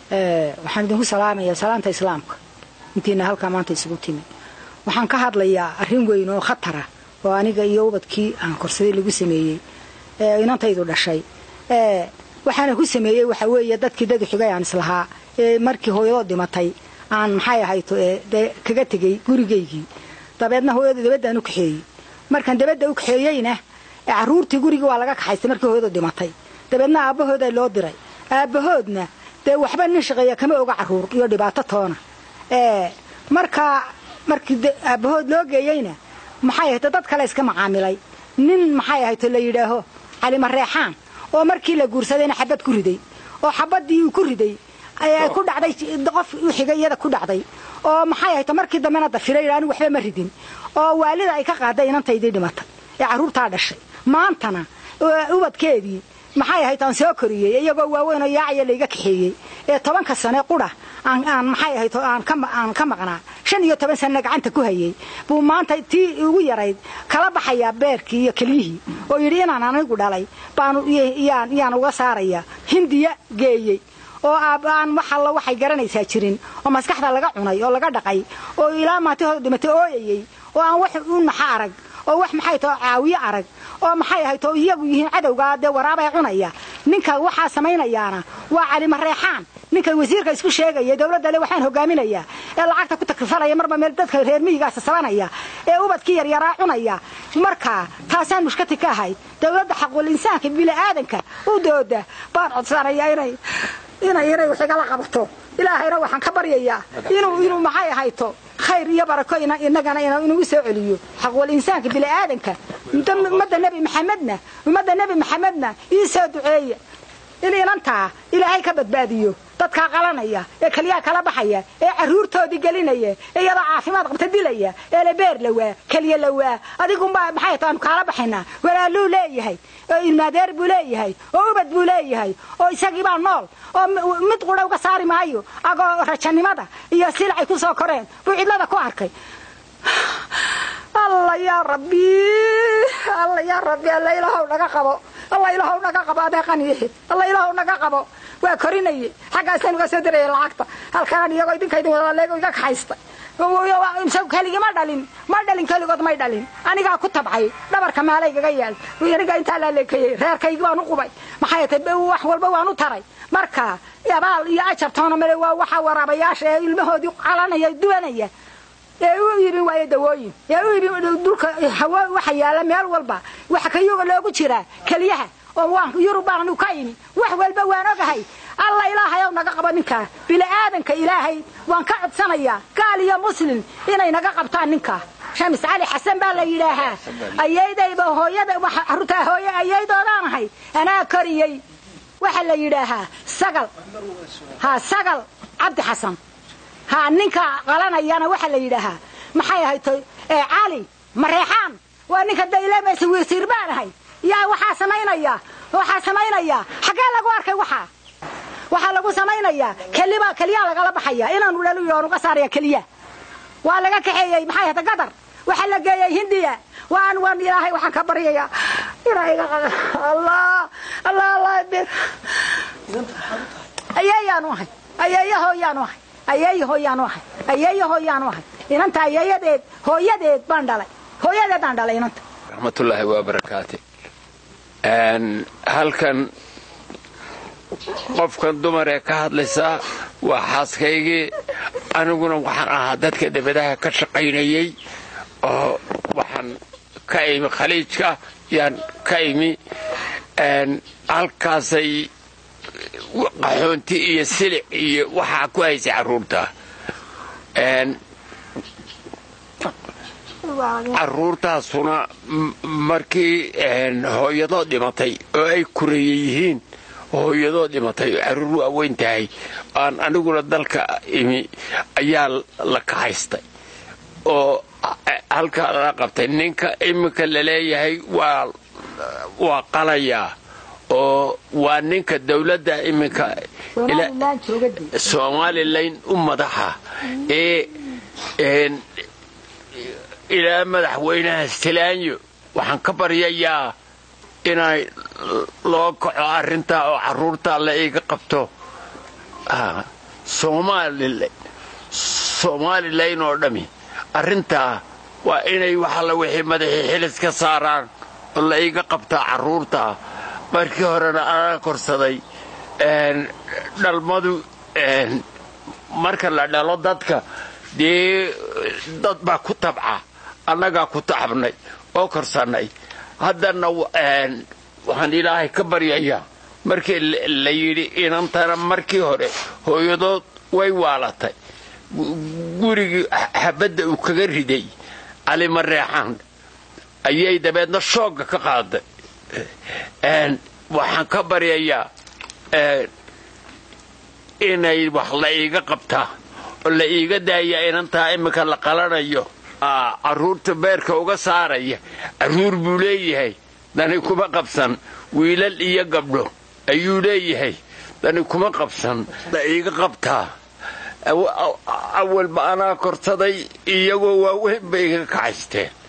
waxaan idinku salaamayaa salaanta islaamka intiina halkaa maanta isugu timi waxaan ka hadlayaa arrin weyn oo khatara oo aniga iyo ubadkii aan korsaday lagu sameeyey ee inantaydu dhashay waxaana ku sameeyey waxaa weeye dadkii dad xigay aan islahaa ee markii hooyadoo dhimatay aan maxay ahayto dee kaga tegey gurigaygii dabeedna hooyadu dabadaan u kaxeeyey markaan dabadda u kaxeeyeyna carruurtii gurigii waa laga kaxaystay markii hooyadu dhimatay dabeedna aabbahoodaa loo diray aabbahoodna dee waxba nin shaqeeya kama oga carruur iyo dhibaato toona markaa markii aabbahood loo geeyeyna maxay ahayto dad kale iska macaamilay nin maxay ahayto la yidhaaho calimareexaan oo markii la guursadayna xabad ku riday oo xabaddii uu ku riday ku dhacday qof u xigay iyada ku dhacday oo maxay ahayto markii dambena dafiray anigu waxba ma ridin oo waalida ay ka qaaday inantaydii dhimatay ee carruurtaa dhashay maantana ubadkeedii maxay ahayd aan soo koriyey iyagoo waaweyn oo yaacaya layga kaxeeyey ee tobanka sane qudha aan maxay ahayd aan ka maqnaa shan iyo toban sanena gacanta ku hayey buu maanta tii ugu yarayd kala baxayaa beerkii iyo keliyihii oo yidhi inaan anigu dhalay baanu yaan uga saaraya hindiya geeyey oo aan wax alla waxay garanaysaa jirin oo maskaxda laga cunay oo laga dhaqay oo ilaa maantihooda dhimatay ooyayey oo aan wax u naxa arag oo wax maxay tao caawiye arag oo maxay ahayd oo iyagu yihiin cadowgaa dee waraabay cunaya ninka waxaa samaynayaana waa calimareexaan ninka wasiirka isku sheegaya dowladda le waxaan hogaaminayaa ee lacagta ku takrifalaya marba meel dadka reer miyigaasa sabanaya ee ubadkii yaryaraa cunaya markaa taasaan mushkati ka ahayd dowladda xaqul insaanka bini'aadanka u dooda baan codsanaya inay inay inay wax igala qabato ilaahayna waxaan ka baryayaa inuu inuu maxay ahayto khayr iyo barako inagana inugu soo celiyo xaqwal insaanka bini'aadanka ummadda nebi maxamedna ummadda nebi maxamedna ii soo duceeya in inantaa ilaahay ka badbaadiyo dadkaa qalanaya ee keliyaha kala baxaya ee carruurtoodii gelinaya ee iyadoo caafimaad qabta dilaya ee lebeer lawaa keliya lawaa adigunbaa maxay taanu kaala baxaynaa walaaluu leeyahay oo ilmaadeer buu leeyahay oo ubad buu leeyahay oo isagiibaa nool oo mid qudha uga saari maayo agoo rajanimada iyo silacay ku soo koreen buu cidlada ku arkay alla yaa rabbi alla yaa rabbi alla ilaahow naga qabo alla ilaahow naga qabo adeeqaniixi alla ilaahow naga qabo waa korinaye xaggaasaan uga soo diraya lacagta halkaan iyagoo idinka idin wadaleego iga kaxaysta isagu keligii ma dhalin ma dhalin keligood may dhalin anigaa ku tabcay dhabarka maalaygaga yaal anigaa intaa laaleekayey reerkaygii waan u qubay maxay tay wax walba waan u taray marka abaal iyo ajar toona male waa waxa waraabayaasha ee ilmahoodii calanaya duwanaya ee u iibin waayo dawooyin ee u iibin dhulka hawo waxa yaala meel walba waxa kayuga loogu jiraa keliyaha oo waan yurub baan ka imi wax walba waan ogahay alla ilaahay ow naga qabo ninkaa bini'aadanka ilaahay waan ka codsanayaa gaal iyo muslim inay naga qabtaan ninkaa shamis cali xasan baa la yidhaahaa ayaydayba hooyada carruurtaa hooye ayaydoodaan ahay anaa koriyey waxaa la yidhaahaa sagal ha sagal cabdi xasan ha ninka qalanayana waxaa la yidhaahaa maxay ahayd cali mareexaan waa ninka daylemaysa wasiir baan ahay yaa waxaa samaynaya waxaa samaynaya xaggee lagu arkay waxaa waxaa lagu samaynayaa keliba keliyaa lagala baxaya inaanu dhalu yidhi uga saaraya keliya waa laga kaxeeyey maxay ahata gadar waxaa la geeyey hindiya waan waan ilaahay waxaan ka baryayaa ilaahay allah allah allah bir ayeeyaanu ahay ayeeya hooyaanu ahay ayeeya hooyaanu ahay ayeeya hooyaanu ahay inanta ayeeyadeed hooyadeed baan dhalay hooyadeedaan dhalay inanta raxmatullaahi wabarakaate halkan qofkan dumar ee ka hadlaysaa waa xaaskaygii aniguna waxaan ahaa dadka dabadaha ka shaqaynayey oo waxaan ka imi khaliijka yaan ka imi halkaasay qaxoonti iyo silic iyo waxaa ku haysay carruurta carruurtaasuna markii hooyadoo dhimatay oo ay kureeye yihiin hooyadoo dhimatay carruur waaweyn tahay aan aniguna dalka imi ayaa la kahaystay oo halkaa lala qabtay ninka iminka laleeyahay waa qalayaa oo waa ninka dawladda iminka somalilan u madaxa ee ilaa madaxweynaha stilaanyo waxaan ka baryayaa inay loo kaco arrintaa oo carruurtaa la iiga qabto somalilan oo dhammi arrintaa waa inay waxalla wixii madaxii xilis ka saaraan oo la iga qabtaa carruurta markii horena anaa korsaday dhalmadu marka la dhalo dadka dee dad baa ku tabca annagaa ku tacabnay oo korsannay haddana waxaan ilaahay ka baryayaa markii la yidhi inantana markii hore hooyadood way waalatay gurigii xabadda uu kaga riday calima reexaan ayay dabeedna shoogga ka qaaday waxaan ka baryayaa inay wax la iiga qabtaa oo la iiga daaya inantaa iminka la qalanayo carruurta beerka uga saaraya carruur buu leeyahay dani kuma qabsan wiilal iyo gabdho ayuu leeyahay dani kuma qabsan la iiga qabtaa awalba anaa korsaday iyagoo waaweyn bay iga kacaysteen